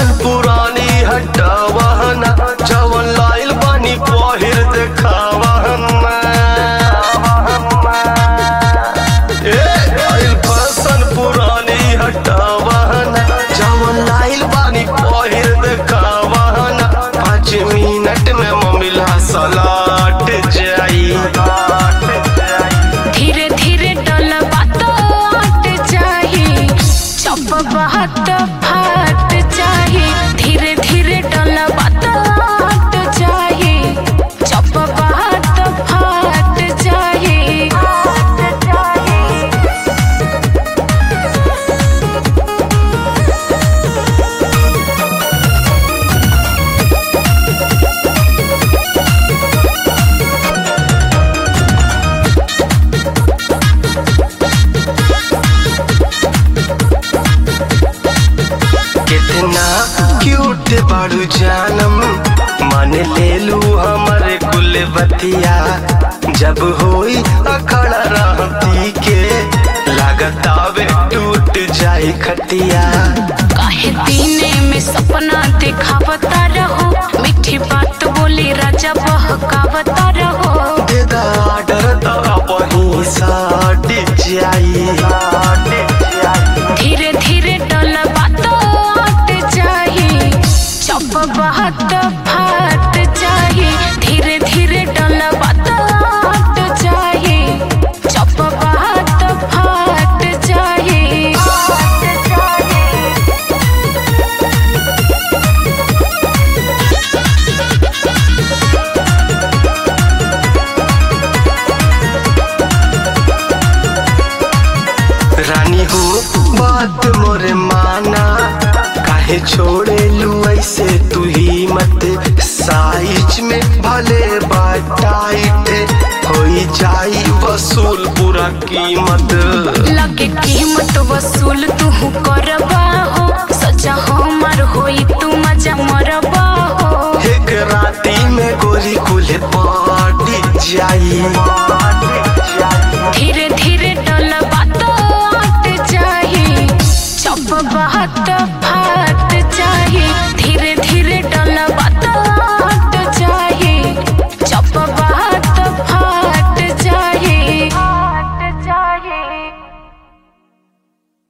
fashion पुरानी हटावहना जवन लाइल बानी पहिर देखावहना ए आइल फैशन पुरानी हटावहना जवन लाइल बानी पहिर देखावहना पाँच मिनट में ममिला सलाट जाई धीरे धीरे डलबा तो आट जाही चप बात फाट जाही धीरे धीरे डलबा तो आट जाही चप बात फाट जाही कितना क्यूट बाड़ू जानम मान ले लू हमारे कुल बतिया जब होई अखड़ा रहती के लागत आवे टूट जाए खटिया काहे दीने में सपना दिखावता रहो मीठी बात बोली राजा बहकावता रहो देदा आर्डर तो वही साट जाई धीरे धीरे डलबा तो आट जाही चप बात फाट जाही धीरे धीरे डलबा तो आट जाही चप बात फाट जाही रानी हो बात मोरे माना काहे छोड़े लू ऐसे तू ही मत साइज में भले बाटाइट होई जाई वसूल पूरा कीमत लगे कीमत वसूल तू करबा हो सजा हमार होई तू मजा मरबा हो एक राती में गोरी कुल पाटी जाई